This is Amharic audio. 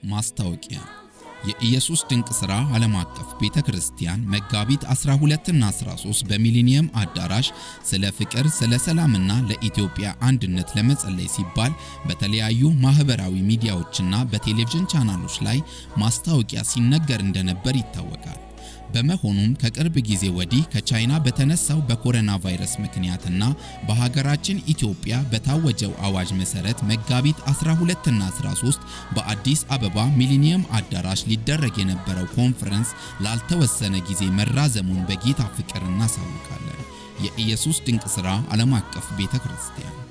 ማስታወቂያ የኢየሱስ ድንቅ ሥራ ዓለም አቀፍ ቤተ ክርስቲያን መጋቢት 12 እና 13 በሚሊኒየም አዳራሽ ስለ ፍቅር፣ ስለ ሰላምና ለኢትዮጵያ አንድነት ለመጸለይ ሲባል በተለያዩ ማህበራዊ ሚዲያዎችና በቴሌቪዥን ቻናሎች ላይ ማስታወቂያ ሲነገር እንደነበር ይታወቃል። በመሆኑም ከቅርብ ጊዜ ወዲህ ከቻይና በተነሳው በኮሮና ቫይረስ ምክንያትና በሀገራችን ኢትዮጵያ በታወጀው አዋጅ መሰረት መጋቢት 12 እና 13 በአዲስ አበባ ሚሊኒየም አዳራሽ ሊደረግ የነበረው ኮንፈረንስ ላልተወሰነ ጊዜ መራዘሙን በጌታ ፍቅር እናሳውቃለን። የኢየሱስ ድንቅ ሥራ ዓለም አቀፍ ቤተ ክርስቲያን